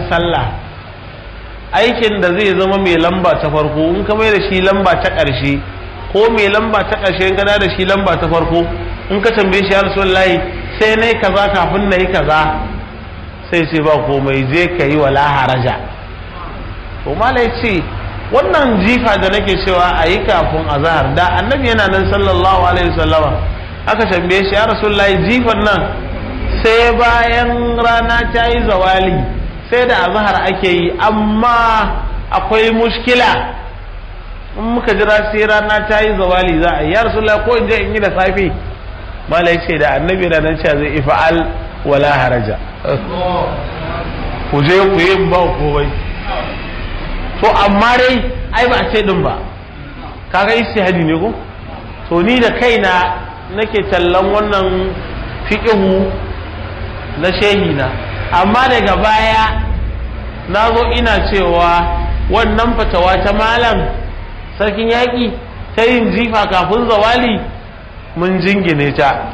sallah aikin da zai zama mai lamba ta farko in ka mai da shi lamba ta ƙarshe ko mai lamba ta ƙarshe in ka da shi lamba ta farko in ka tambaye shi ya rasulullahi sai na yi kaza kafin na yi kaza sai ce ba komai je ka yi wala haraja to malai ce wannan jifa da nake cewa a yi kafin azahar da annabi yana nan sallallahu alaihi wasallama aka tambaye shi ya rasulullahi jifan nan sai bayan rana ta yi zawali sai da azahar ake yi amma akwai mushkila in muka jira sai rana ta yi zawali za a yi ya rasulullahi ko in je in yi da safe malai ce da annabi da nan cewa zai ifa'al wala haraja ku je ku yi ba komai to amma dai ai ba a ce din ba kaga istihadi ne ko to ni da kaina nake tallan wannan fiqhu na shehi na amma daga baya na zo ina cewa wannan fatawa ta malam sarkin yaƙi ta yin jifa kafin zawali mun jingine ta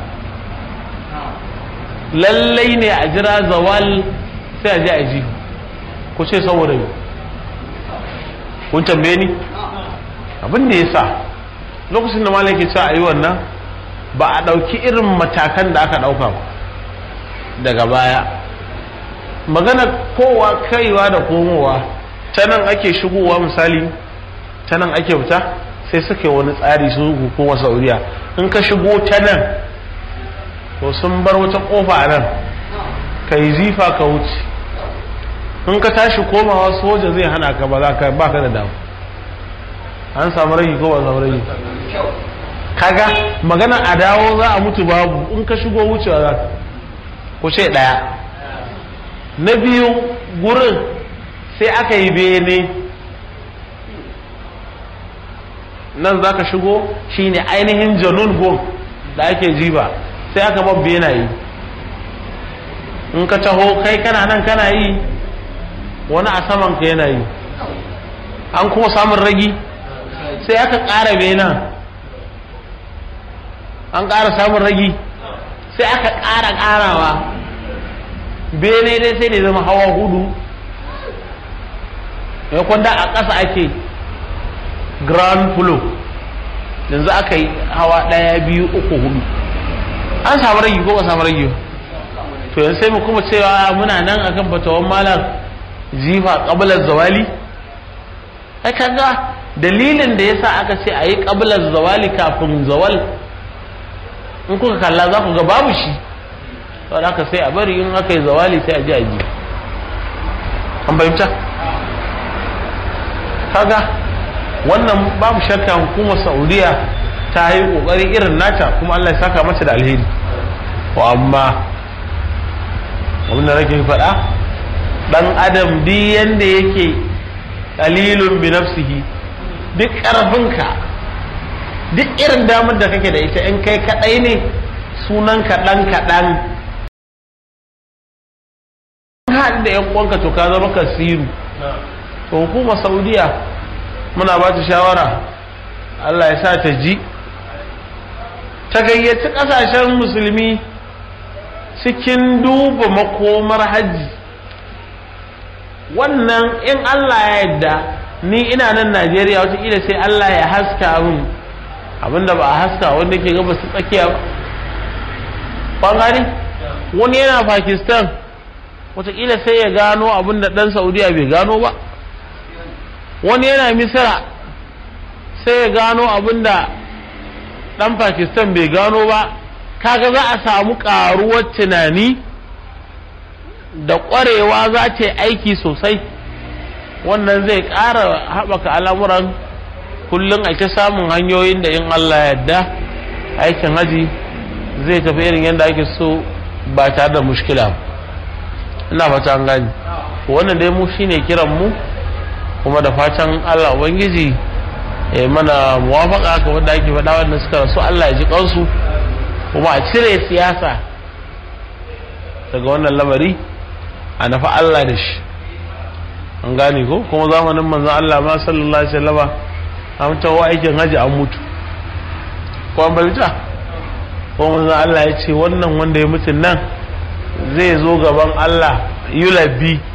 lallai ne a jira zawal sai a je a ji ku ce saboda yau kun tambaye ni abin da ya sa lokacin da malam ke cewa a yi wannan ba a ɗauki irin matakan da aka ɗauka ba daga baya magana kowa kaiwa da komowa ta nan ake shigowa misali ta nan ake fita sai suka yi wani tsari su hukumar sauriya in ka shigo ta nan to sun bar wata kofa a nan ka yi zifa ka wuce in ka tashi komawa soja zai hana ka ba za ka ba ka da damu an samu ragi ko ba samu ragi kaga magana a dawo za a mutu babu in ka shigo wucewa za ka ku ce ɗaya na biyu gurin sai aka yi bene nan za ka shigo shine ainihin janun gom da ake jiba sai aka bar benaye in ka taho kai kana nan kana yi wani a saman ka yana yi an kuma samun ragi sai aka ƙara benan an ƙara samun ragi sai aka ƙara ƙarawa bene dai sai da zama hawa hudu ya kwanda a ƙasa ake grand floor yanzu aka yi hawa ɗaya biyu uku hudu an samu ragi ko ba samu ragi to yanzu sai mu kuma cewa muna nan akan fatawan malam jifa ƙabalar zawali ai kaga dalilin da yasa aka ce a yi ƙabalar zawali kafin zawal in kuka kalla za ku ga babu shi saboda haka sai a bari in aka yi zawali sai a ji a ji an fahimta kaga wannan babu shakka hukumar saudiya ta yi kokari irin nata kuma allah ya saka mata da alheri wa amma abinda nake faɗa ɗan adam duk yanda yake qalilun bi nafsihi duk ƙarfinka duk irin damar da kake da ita in kai kaɗai ne sunan kaɗan kaɗan haɗu da yan uwanka to ka zama kasiru to hukumar saudiya muna ba ta shawara allah ya sa ta ji ta gayyaci ƙasashen musulmi cikin duba makomar hajji wannan in allah ya yadda ni ina nan najeriya wataƙila sai allah ya haska min abinda ba a haska wanda ke gaba su tsakiya ba gani wani yana pakistan wataƙila sai ya gano abinda ɗan saudiya bai gano ba wani yana misira sai ya gano abinda ɗan pakistan bai gano ba kaga za a samu ƙaruwar tunani da ƙwarewa za ta aiki sosai wannan zai ƙara haɓaka al'amuran kullum a ta samun hanyoyin da in Allah yadda aikin haji zai tafi irin yadda ake so ba tare da mushkila ina fata an gani wannan dai mu shine kiran mu kuma da fatan Allah ubangiji ya mana muwafaka ga wanda ake faɗa wanda suka rasu Allah ya ji kansu kuma a cire siyasa daga wannan lamari a nafa Allah da shi an gane ko kuma zamanin manzon Allah ma sallallahu alaihi wasallama an tawo aikin haji an mutu ko an balita ko manzon Allah ya ce wannan wanda ya mutu nan zai zo gaban Allah yulabi